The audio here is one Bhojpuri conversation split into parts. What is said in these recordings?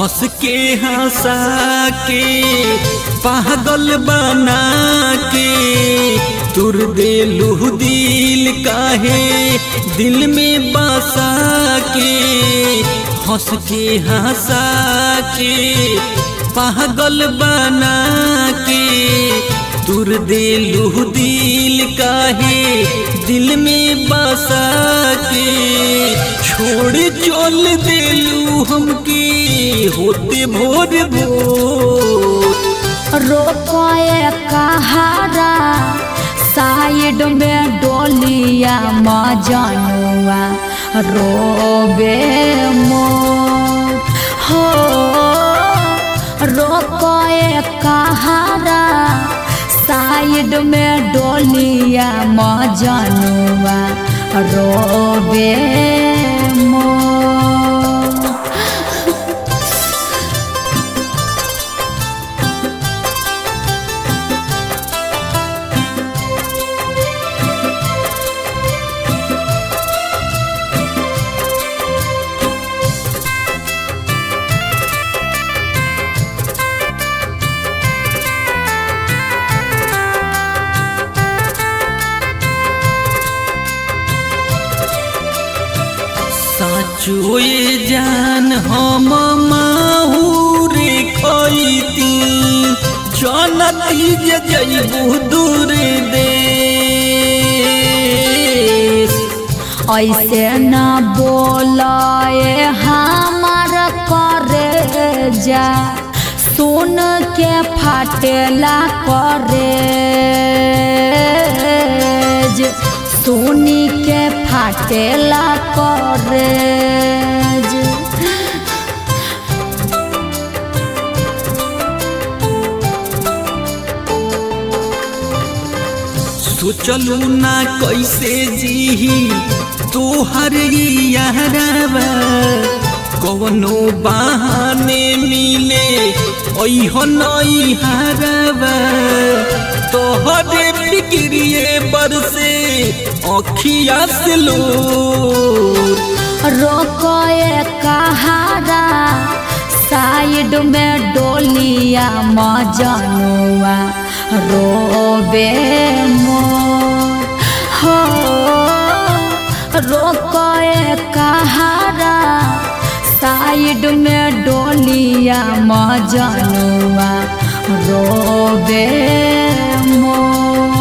हंस के हंसा के पागल बना के तुर देलू दिल काहे दिल में बसा के हंस के हंसा के पागल बना के तुर देलू दिल काहे दिल में बसा के छोड़ चल देलू हमके होते भोर भोर रोकोए कहारा साइड में डोलिया मजनुआ रोबे मोर हो रोकोए कहारा साइड में डोलिया मजनुआ रोबे मोर साचो ये जान हम माहूरे खैती जनती जे जैबू दूर देश ऐसे न बोलाए हमार करे जा सुन के फाटेला करे सुनी के फाटेला करे सोचलू ना कैसे जीही तोहर यारवा कवनो बहाने मिले ऐहो नई हरवा तोहरे फिक्रिए बरसे अखिया से लो रोकोए कहारा साइड में डोलिया मजनुआ रोबे मोर हो रोकोए कहारा साइड में डोलिया मजनुआ रोबे मोर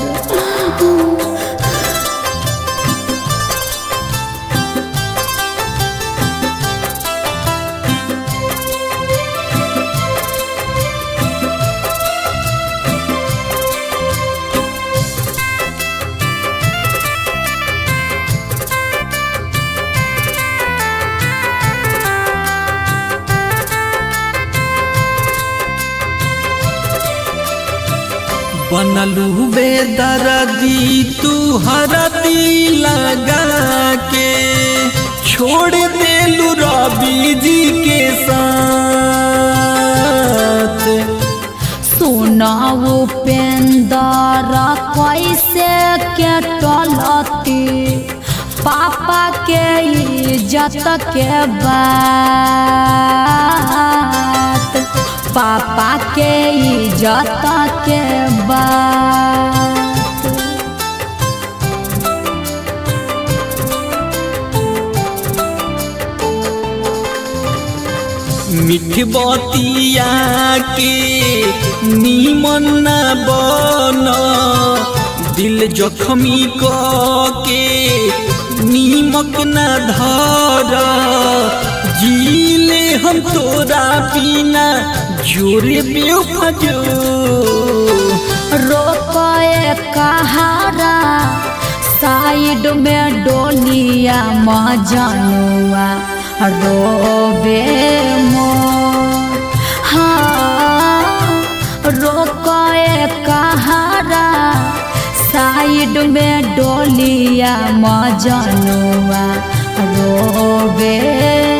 बनलू बेदरदी तू हरदी लगा के छोड़ देलू रवि जी के साथ सुनाऊ पेंदर कैसे के टलती पापा के इज्जत के बात पापा के इज्जत के बात मिठ बतिया के नीमन न बन दिल जखमी क के नीमक न धर जीले हम तोरा बिना जोरे बेफजो रोकोए कहारा साइड में डोलिया मजनुआ रोबे मोर हाँ रोकोए कहारा साइड में डोलिया मजनुआ रोबे